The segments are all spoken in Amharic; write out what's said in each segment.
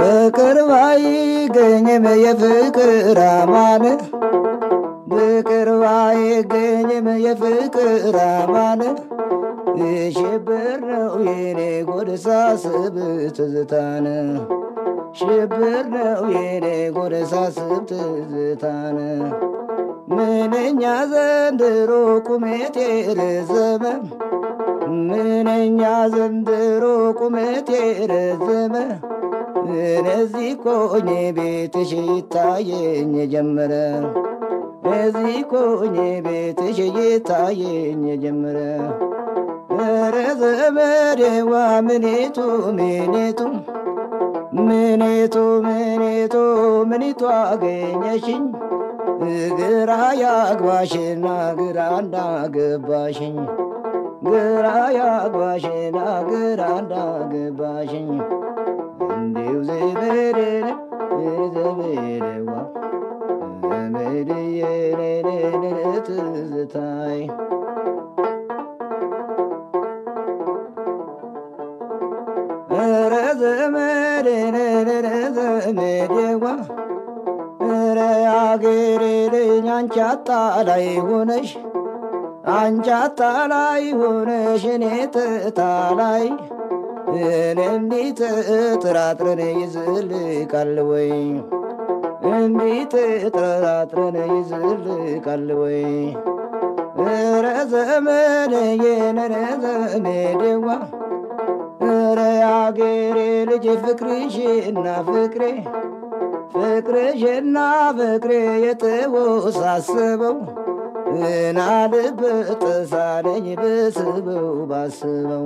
በቅርብ አይገኝም የፍቅር አማን በቅርብ አይገኝም የፍቅር አማን ሽብር ነው የኔ ጎድ ሳስብ ትዝታን ሽብር ነው የኔ ጎድ ሳስብ ትዝታን ምንኛ ዘንድሮ ቁመቴ ረዘመ ምንኛ ዘንድሮ ቁመቴ ረዘመ እነዚህ ኮኜ ቤትሽ ይታየኝ ጀመረ እዚህ ኮኜ ቤትሽ ይታየኝ ጀመረ ኧረ ዘመዴዋ ምኔቱ ምኔቱ ምኔቱ ምኔቱ ምኒቱ አገኘሽኝ ግራ ያግባሽና ግራ እንዳገባሽኝ ግራ ያግባሽና ግራ እንዳገባሽኝ እንዲሁ ዘመዴ ዘመዴዋ ዘመድዬ ትዝታይ ኧረ ዘመዴ ዘመዴዋ ኧረ አገሬ ልጅ አንቺ አጣላይ ሆነሽ አንቺ አጣላይ ሆነሽ እኔ ትታላይ እኔ እንዲት ጥራጥረን ይዝልቃል ወይ እንዲት ጥራጥረን ይዝልቃል ወይ ኧረ ዘመዴዬ ኧረ ዘመዴዋ ኧረ አገሬ ልጅ ፍቅርሽና ፍቅሬ ፍቅርሽና ፍቅሬ የተወሳሰበው እናልበት ሳለኝ ብስበው ባስበው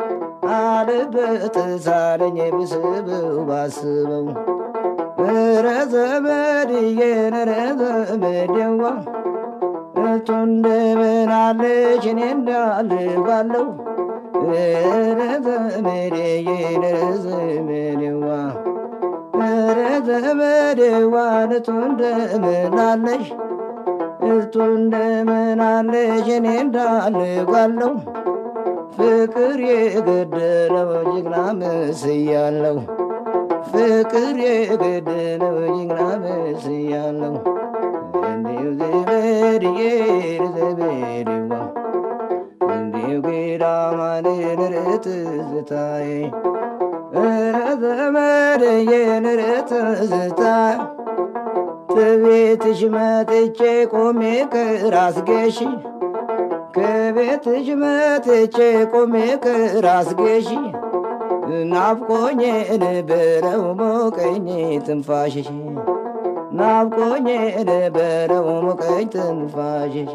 አልበት ሳለኝ ብስበው ባስበው ኧረ ዘመድዬ ኧረ ዘመዴዋ እቱ እንደምን አለች እኔ እንዳልባለው ኧረ ዘመዴዬ ኧረ ዘመዴዋ ኧረ ዘመዴዋ እቱ እንደምን አለሽ እቱ እንደምን አለሽ እኔ እንዳልጓለው ፍቅር የገደለው ጀግና መስያለው ፍቅር የገደለው ጀግና መስያለው እንዲሁ ዘመድዬ ዘመዴዋ እንዲሁ ጌዳማን ትዝታዬ ኧረ ዘመድዬ ትዝታ ከቤትሽ መጥቼ ቆሜ ከራስጌሽ ከቤትሽ መጥቼ ቆሜ ከራስጌሽ ናፍቆኝ ነበረው ሞቀኝ ትንፋሽሽ ናፍቆኝ ነበረው ሞቀኝ ትንፋሽሽ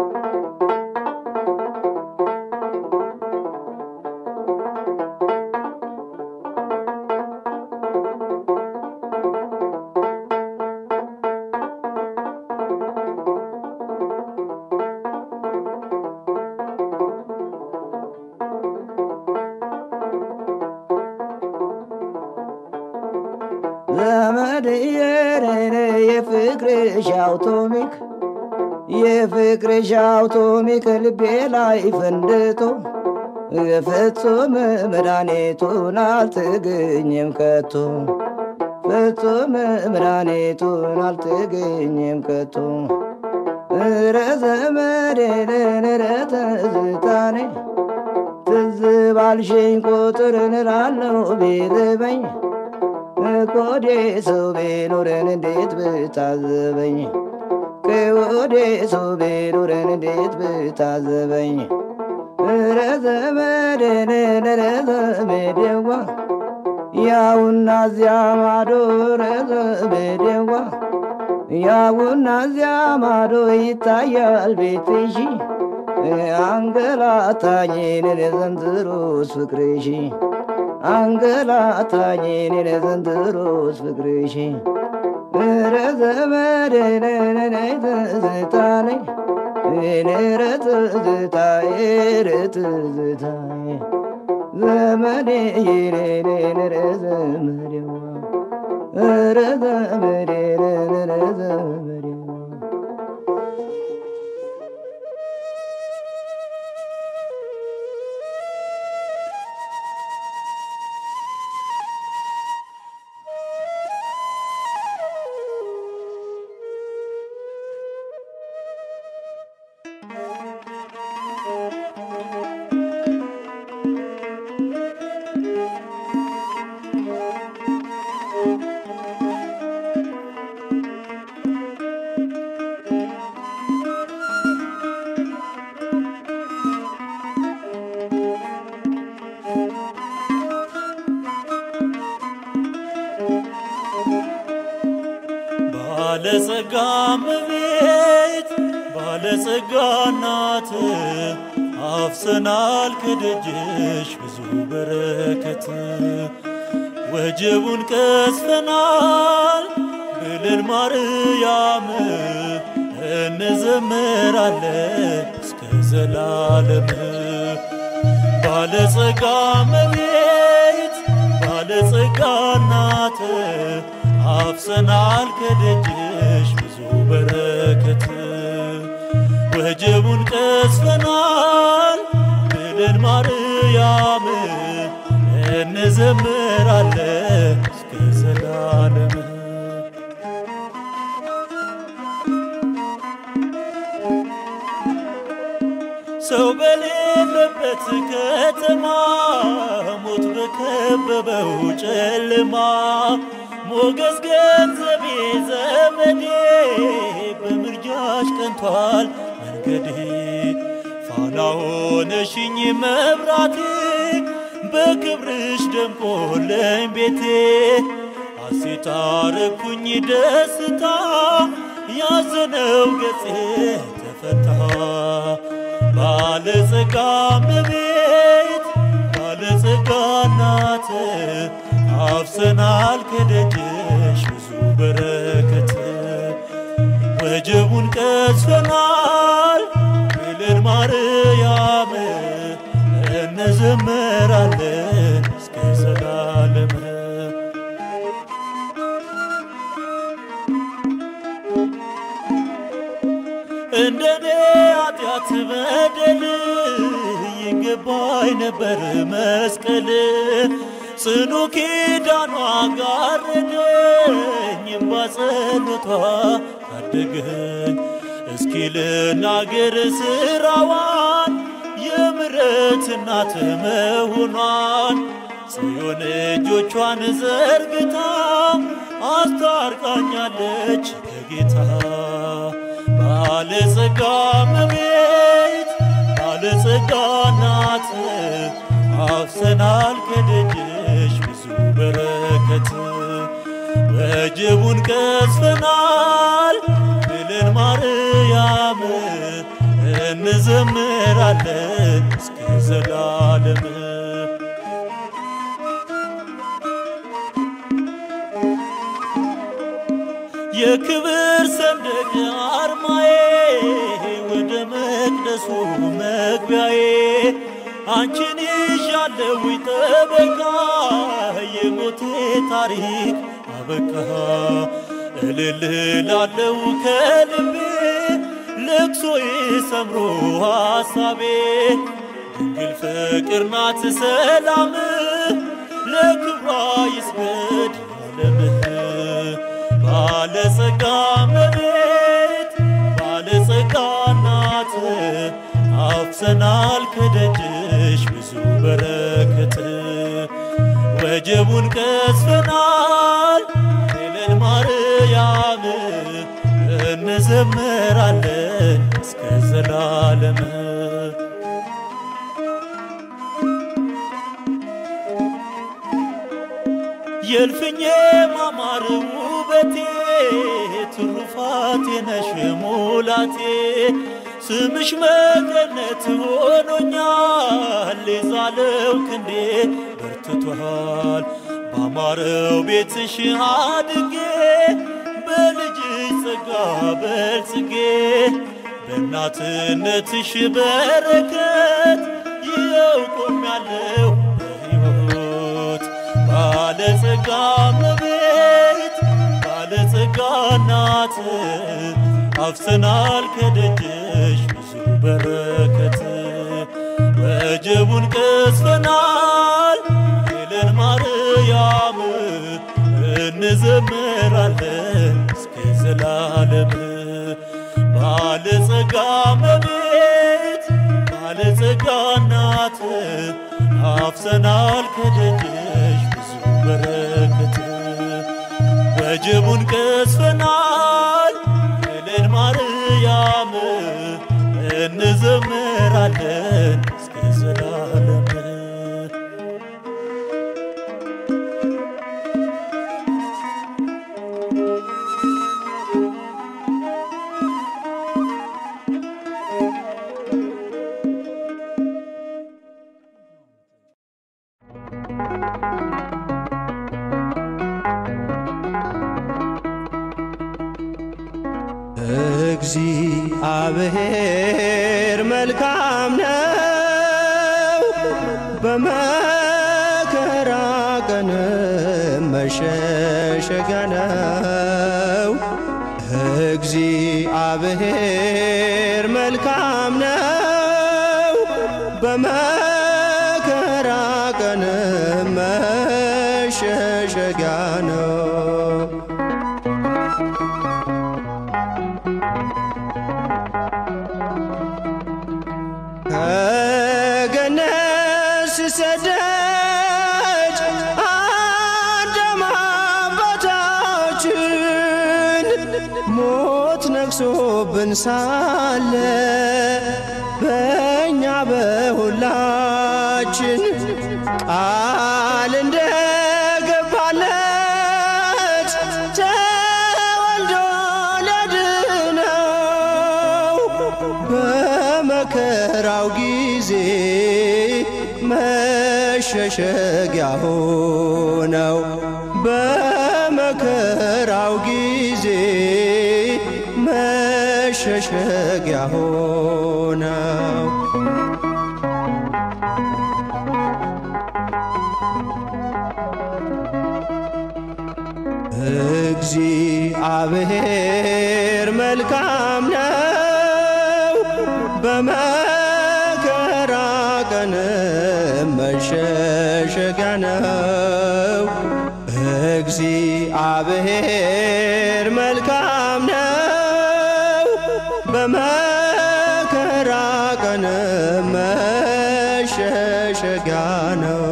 ዘመድዬ የፍቅርሽ አውቶሚክ የፍቅርሽ አውቶሚክ ልቤ ላይ ፈንድቶ ፍጹም መድኃኒቱን አልተገኘም ከቶ ፍጹም መድኃኒቱን አልተገኘም ከቶ ኧረ ዘመዴ ኧረ ትዝታኔ ትዝ ባልሽኝ ቁጥር እንላለው ቢርበኝ ከወዴ ሰው ቢኖረን እንዴት ብታዘበኝ ከወዴ ሰው ቢኖረን እንዴት ብታዘበኝ ኧረ ዘመዴን ኧረ ዘመዴዋ ያውና እዚያ ማዶ ኧረ ዘመዴዋ ያውና እዚያ ማዶ ይታያል ቤትሽ አንገላታኝን ዘንድሮስ ፍቅርሽ አንገላታኝን ዘንድሮስ ፍቅርሽ ኧረ ዘመዴ ትዝታኔ ኧረ ትዝታዬ ኧረ ትዝታዬ ዘመዴ ኧረ ዘመዴዋ ኧረ ዘመዴ ኧረ ዘመዴዋ ባለጸጋ እመቤት ባለጸጋ እናት አፍሰናል ከደጅሽ ብዙ በረከት ወጀቡን ቀስፈናል ብለን ማርያም እንዘምራለን እስከ ዘላለም ባለጸጋ እመቤት ባለጸጋ እናት አፍሰናል ከደጅሽ ብዙ በረከት ወጀቡን ቀስፈናል ብለን ማርያም እንዘምራለን እስከ ዘላለም ሰው በሌለበት ከተማ ሞት በከበበው ጨለማ ሞገስ ገንዘቤ ዘመዴ በምርጃሽ ቀንቷል መንገዴ ፋና ሆነሽኝ መብራቴ በክብርሽ ደምቆለኝ ቤቴ ሐሴት አረኩኝ ደስታ ያዘነው ገጼ ተፈታ ባለጸጋ እመቤት ባለጸጋ እናት አፍሰናል ከደጅሽ ብዙ በረከት ወጀቡን ቀስፈናል ብለን ማርያም እንዘምራለን እስከ ዘላለም እንደኔ ኃጢአት በደል ይገባኝ ነበር መስቀል ጽኑ ኪዳኗ ጋረደኝ ባጸሎቷ ታደገኝ እስኪ ልናገር ስራዋን የምሕረት እናት መሆኗን ጽዮን እጆቿን ዘርግታ አስታርቃኛለች ከጌታ ባለጸጋ እመቤት ባለጸጋ እናት አፍሰናል ከደጅሽ ብዙ በረከት ወጀቡን ቀስፈናል ብለን ማርያም እንዘምራለን እስከ ዘላለም የክብር ሰንደቅ አርማዬ ወደ መቅደሱ መግቢያዬ አንቺን ይዣለው ጠበቃ የሞቴ ታሪክ አበቃ እልል ላለው ከልቤ ልቅሶዬ ሰምሮ ሐሳቤ ድንግል ፍቅር ናት ሰላም ለክብሯ ይስገድ ዓለምህ ባለጸጋ እመቤት ባለጸጋ እናት አፍሰናል ከደጅሽ ብዙ በረከት ወጀቡን ቀስፈናል ብለን ማርያም እንዘምራለን እስከ ዘላለም የእልፍኜ ማማር ውበቴ ትሩፋቴ ነሽ ሙላቴ ስምሽ መገነት ሆኖኛል የዛለው ክንዴ በርትቷል ባማረው ቤትሽ አድጌ በልጅሽ ጸጋ በልጽጌ በእናትነትሽ በረከት ይኸው ቆሜያለሁ በሕይወት ባለጸጋ እመቤት ባለጸጋ እናት አፍሰናል ከደጅሽ ብዙ በረከት ወጀቡን ቀስፈናል ብለን ማርያም እንዘምራለን እስከ ዘላለም ባለጸጋ እመቤት ባለጸጋ እናት አፍሰናል ከደጅሽ ብዙ በረከት ወጀቡን ቀስፈናል ብለን ማርያም እንዘምራለን እስከ ዘላለም እግዚአብሔር መልካም ነው፣ በመከራ ቀን መሸሸጊያ ነው። እግዚአብሔር መልካም ነው፣ በመከራ ቀን መሸሸጊያ ነው። ከገነት ሲሰደድ አዳም አባታችን ሞት ነግሶብን ሳለ በእኛ በሁላችን ቃል እንደገባለት ተወልዶ ሊያድነው በመከራው ጊዜ መሸሸጊያ ሆነው በመከራው ጊዜ መሸሸጊያ ሆነው እግዚአብሔር መልካም ነው፣ በመከራ ቀን መሸሸጊያ ነው። እግዚአብሔር መልካም ነው፣ በመከራ ቀን መሸሸጊያ ነው።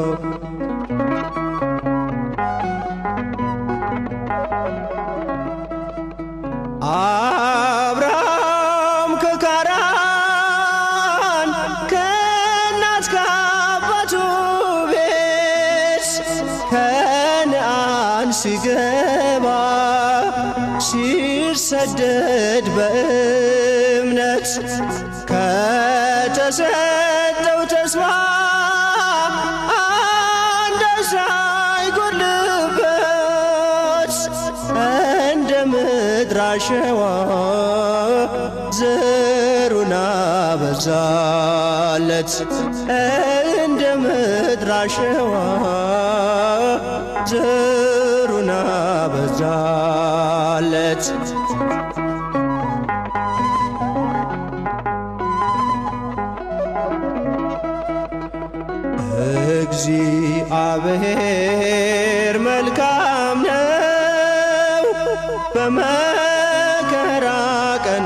አብርሃም ከካራን ከእናት ከአባቱ ቤት ከነአን ሲገባ ሲሰደድ በእምነት ከተሰጠው ተስፋ አንዳች ሳይጎልበት እንደ ምድር አሸዋ ዘሩን አበዛለት እንደ ምድር አሸዋ ዘሩን አበዛለት እግዚአብሔር መልካም ነው፣ በመከራ ቀን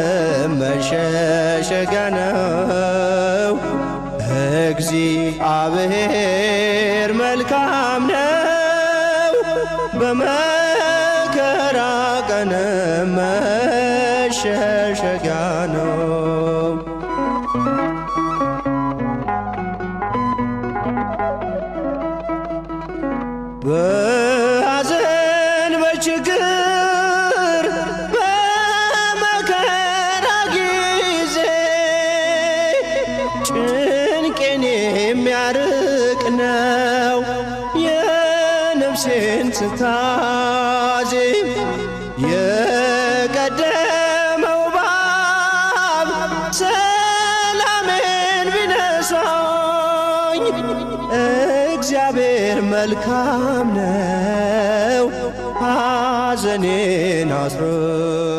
መሸሸጊያ ነው። እግዚአብሔር መልካም ነው፣ በመከራ ቀን መሸሸጊያ ነው። በሐዘን በችግር በመከራ ጊዜ ጭንቄን የሚያርቅ ነው የነፍሴን ትካዜ የቀደመው ባብ ሰላሜን ቢነሳኝ እግዚአብሔር መልካም ነው ሐዘኔን አስረ